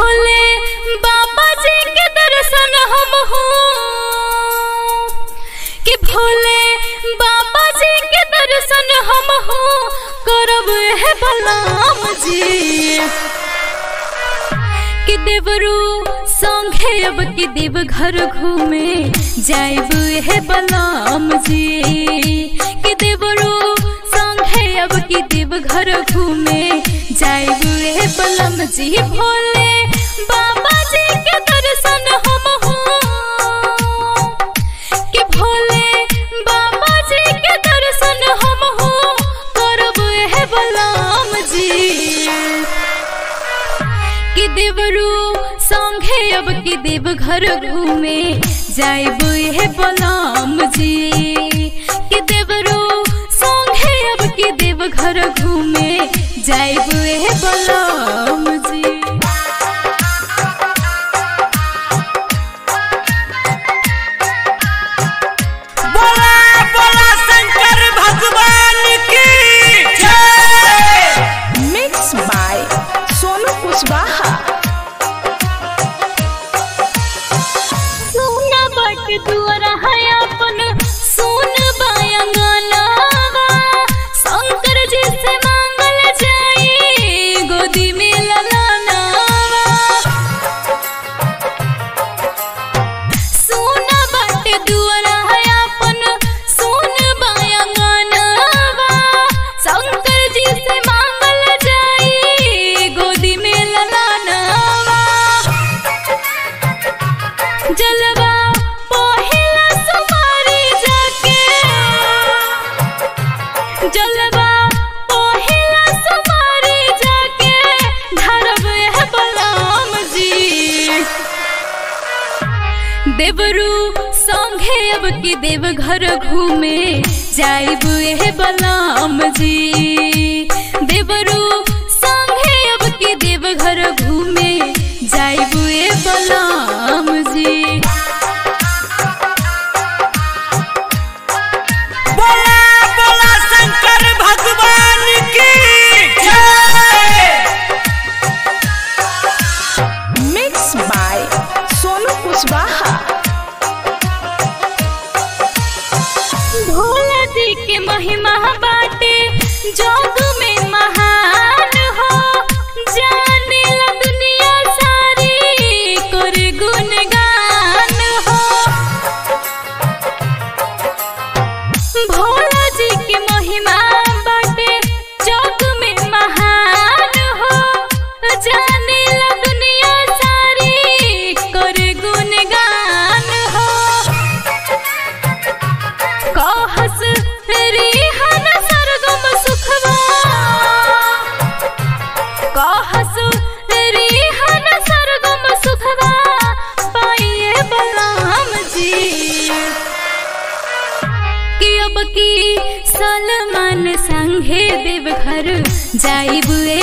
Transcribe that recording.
भोले बाबा जी के दर्शन हम हो कि भोले बाबा जी के दर्शन हम हो करब है बलराम जी कि देवरू संगे अब कि देव घर घूमे जाइब है बलराम जी कि देवरू संगे अब कि देव घर घूमे जाइब है बलम जी भोले बाबा जी के दर्शन हम हो कि भोले बाबा जी के दर्शन हम हो करब है बलराम जी कि देवरू संगे अब कि देव घर घूमे जाइब है बलराम जी कि देवरू संगे अब कि देव घर घूमे जाइब है बलराम जी बोला बोला शंकर भगवान की जय मिक्स बाय सोनू कुशवाहा सोना बट दुआरा है अपन सोन बायंगनावा शंकर जी से मांगल जाई गोदी में ललनावा सोना बट दुआरा है अपन सोन बायंगनावा शंकर जी से मांगल जाई गोदी में ललनावा जलवा पहिला सुमारी जाके जलवा पहिला सुमारी जाके धरब है बलराम जी देवरू संगे अब कि देव घर घूमे जाइब है बलराम जी देवरू संगे अब कि देव घर घूमे जाइब है बलराम जी बोला बोला शंकर भगवान की जय मिक्स बाय सोनू कुशवाहा भोला जी के महिमा बाटे जग में महान हो जाने ला दुनिया सारी कर गुणगान हो भोला जी के महिमा बाटे जग में महान हो जाने ला दुनिया सारी कर गुणगान हो कहस रिहन सरगम सुखवा कहस रिहन सरगम सुखवा पाइए बलराम जी कि अब की सलमान संगे देव घर जाइब ए